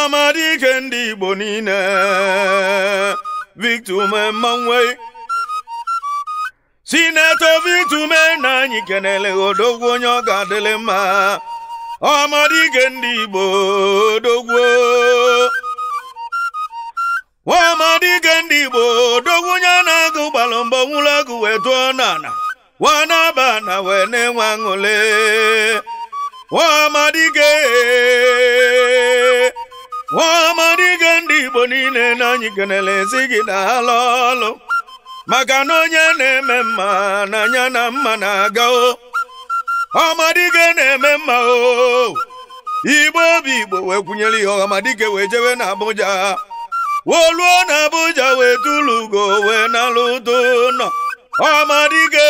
ọmadike ndị igbo niile victor ume mmanwe sinetọ victor ume na anyị kenele odogwu onye ọ ga-adịlị mma ọmadike ndị igbo odogwu nwamadike ndị igbo odogwu onye na-agụ gbalụ mbọ nwụrụ agụ wee tụọ n'ala nwanaba na wee na-enwe aṅụle nwamadike nwamadike ndị igbo niile na anyị kenele si gị na alụ ọlụ maka na onye na-eme mma na anya na mma na-aga o ọmadike na-eme mma o igbo obi igbo wee kwunyere ihe ọmadike wee jewe na abụja woluo na abụja wee tụlụ ugo wee nalụ ụtụ nọ ọmadike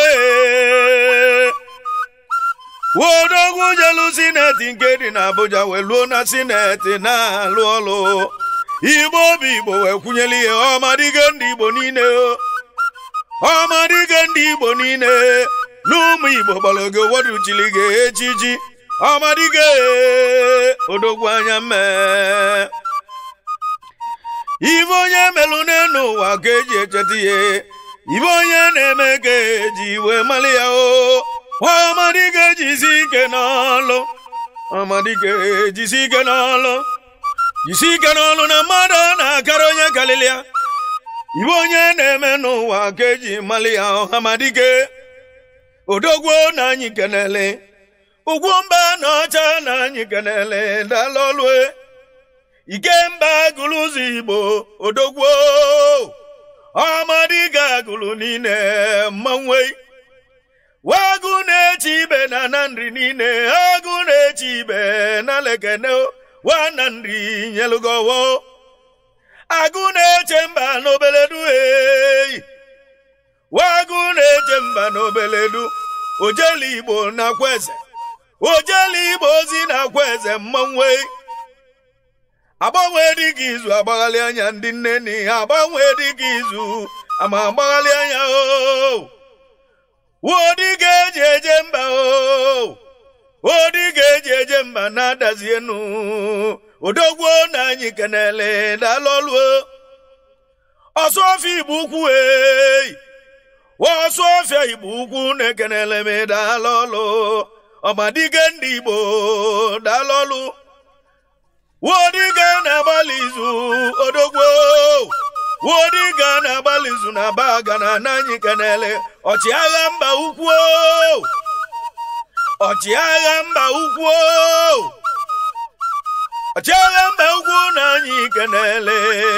wodogwu jelu sineti nke dị na abụja wee luo na sineti na-alụ ọlụ igbo obi igbo wee kwunyere ihe ọmadike ndị igbo niile o ọmadike ndị igbo niile n'ụmụ igbo gbara oge woduchili gị echichi ọmadike odogwu anya mee ibe onye melụ n'elu ụwa ka eji echeta ihe ibe onye na-eme ka eji wee mali ya o ọmadike jisi ike n'ọlụ ọmadike jisi ike n'ọlụ jisi ike n'ọlụ na mmadụ na-akara onye karịrị ya ibe onye na-eme n'ụwa ka eji mali ya ọhamadike odogwu na anyị kenele ugwu mba na ọcha na anyị kenele dalọlue ikemba gụrụ ụzọ igbo odogwu ọmadike agụrụ niile mmanwe wagụ na-eche ibe na na nri niile agụ na-eche ibe na lekene wa na nri nyelugowo agụ na-eche mba n'obeledu eyi wagụ na-eche mba n'obeledu ojeli igbo na-akwa eze ojeli igbo ozi na-akwa eze mmanwe agbanwe dịka izu agbaghalị anya ndị nne na ihe agbanwe dịka izu ama agbaghalị anya o wodịga eji eje mba o wodịga eji eje mba na-adazi enu odogwu na anyị kenele dalọluo ọsọfịa igbo ukwu ei ọsọfịa igbo ukwu na-ekenele m dalọlụ ọmadike ndị igbo dalọlụ wodiga na-agbalị izu odogwo wodiga na-agbalị izu na baga na ananyị kenele ọchịagha mba ukwu ọchịagha mba ukwu ọchịagha mba ukwu na anyị kenele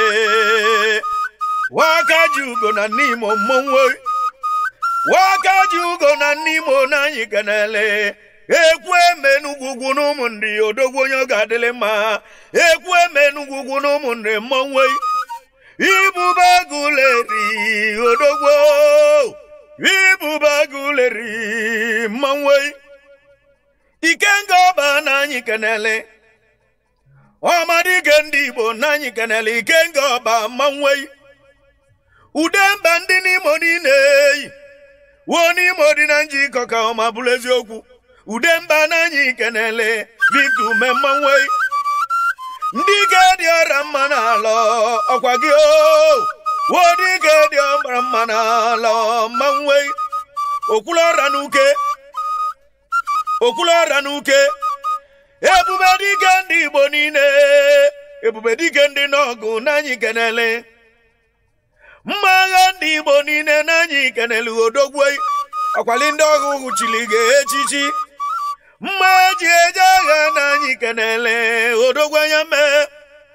waka ji ugo na n'imo mmọnwụ waka ji ugo na n'imo na anyị kenele ekwu eme n'ugwugwu n'ụmụ ndị odogwu onye ọ ga-adịlị mma ekwu eme n'ugwugwu n'ụmụ ndị mmọnwe ibuba guleri odogwu ibuba guleri mmanwe ikenga ọba na anyị kenele ọmadike ndị igbo na anyị kenele ikenga ọba mmanwe ude mba ndị n'imo niile wuo n'imo dị na njikọ ka ọma bụrụ eziokwu ude mba n'anyị kenele victor ume mmanwe ndị ike dị ọra mma n'ala ọkwa gị o wodị ike dị ọra mma n'ala mmanwe okwulọra n'uke okwulọra n'uke ebube dike ndị igbo niile ebube dike ndị n'ọgụ n'anyị kenele mma agha ndị igbo niile n'anyị kenele odogwu ọkwali ndị ọgụ hụchiri gị echichi mma eji eje agha na anyị kenele odogwu anya mee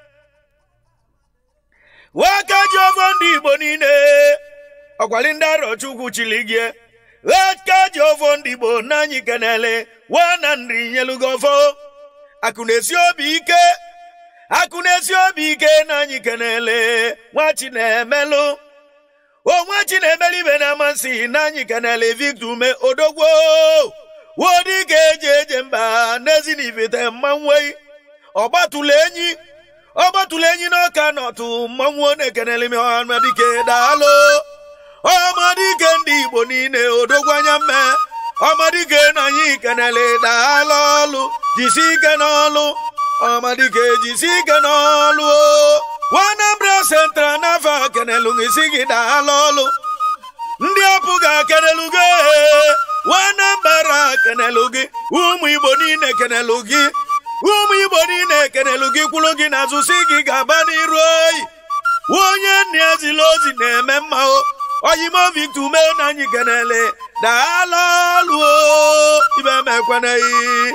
waka ji ọfọ ndị igbo niile ọkwali ndị arọchukwu chili gị waka ji ọfọ ndị igbo na anyị kenele wa na nri nyelugo ọfọ akụ na-esi obi ike akụ na-esi obi ike na anyị kenele nwa chinemelụ onwe chinemelu ibe na amasị na anyị kenele victor ume odogwu wodi ga-eje eje mba n'ezinivite mmanwe ọgbatụla enyi ọgbatụla enyi n'ọka nọtụ mmanwụ na-ekenele m ọmadike daalụ ọmadike ndị igbo niile odogwu anya mme ọmadike na anyị kenele daalụ ọlụ jisi ike n'ọlụ ọmadike ejisi ike n'ọlụ wanabra sentra n'afọ kenelu gị si gị daala ọlụ ndị ọpụ ga-akenelu gị wanambara kenelu gị ụmụ igbo niile kenelu gị ụmụ igbo niile kenelu gị kwụrụ gị n'azụ si gị ga-aba n'iru oyi onye nna ya zila ozi na-eme mma o oyimo victor ume na anyị kenele daala ọlụ ibe mekweneghị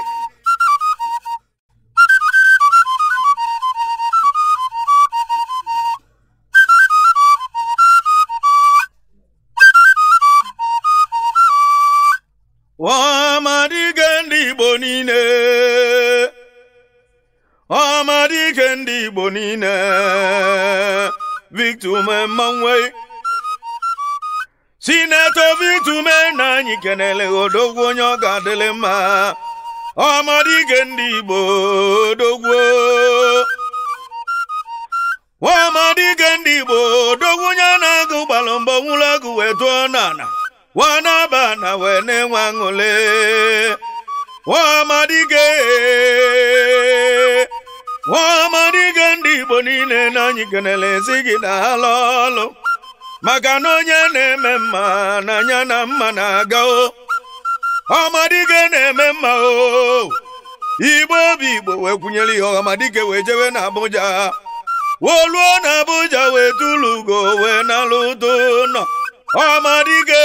ọmadike ndị igbo niile ọmadike ndị igbo niile victor ume mmanwe sinetọ victor ume na anyị kenele odogwu onye ọ ga-adịlị mma ọmadike ndị igbo odogwu ọmadike ndị igbo odogwu onye na-agụ gbalụ mbọ nwụrụ agụ wee tụọ n'ala wanaba na wee na-enwe aṅụle nwamadike nwamadike ndị igbo niile na anyị kenele si gị na ala ọlụ maka na onye na-eme mma na anya na mma na-aga o ọmadike na-eme mma o igbo obi igbo wee kwunyere ihe ọmadike wee jewe na abụja woluo na abụja wee tụlụ ugo wee nalụ ụtụ nọ ọmadike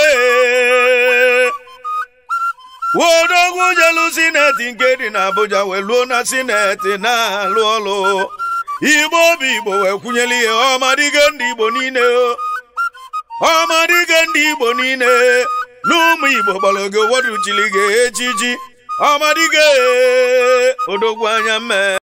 wodogwu jelu sineti nke dị n'Abuja wee luo na sineti na-alụ ọlụ igbo obi igbo wee kwunyere ihe ọmadike ndị igbo niile ọmadike ndị igbo niile n'ụmụ igbo gbara oge woduchili gị ejiji ọmadike odogwu anya mmee